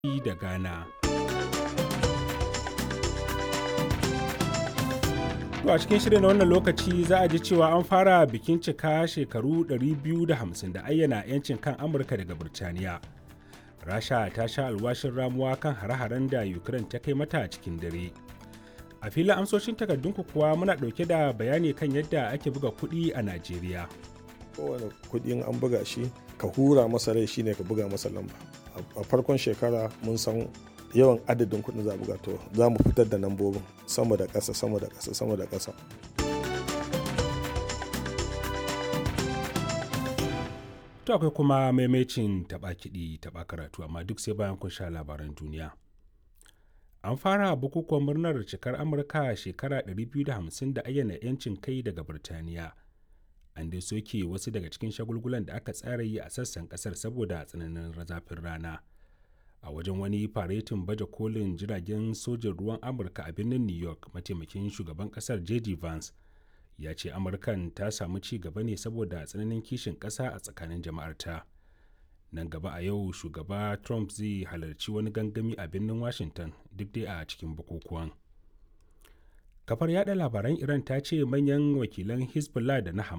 da ghana To a cikin shirin na wannan lokaci za a ji cewa an fara bikin cika shekaru 250 da ayyana 'yancin kan Amurka daga Birtaniya. Rasha ta sha alwashin ramuwa kan hare-haren da Ukraine ta kai mata cikin dare. A filin amsoshin takardunku kuwa muna ɗauke da bayani kan yadda ake buga kuɗi a Najeriya. Kowane kuɗin an buga shi, ka hura masa rai shine ka buga masa lamba. A farkon shekara mun san yawan adadin kuɗin za buga to za mu fitar da lambobin sama da ƙasa sama da ƙasa sama da ƙasa to akwai kuma maimacin taɓa kiɗi taɓa karatu amma duk sai bayan kun sha labaran duniya an fara bukukuwan murnar cikar amurka shekara 250 da ayyana 'yancin kai daga birtaniya an dai soke wasu daga cikin shagulgulan da aka tsara yi a sassan kasar saboda tsananin zafin rana a wajen wani faretin baje kolin jiragen sojin ruwan amurka a birnin new york mataimakin shugaban kasar j.d. vance ya ce amurkan ta samu ci gaba ne saboda tsananin kishin kasa a tsakanin jama'arta nan gaba a yau shugaba trump zai halarci wani gangami a birnin washington duk dai a cikin bukukuwan kafar yada labaran iran ta ce manyan wakilan hezbollah da na hamas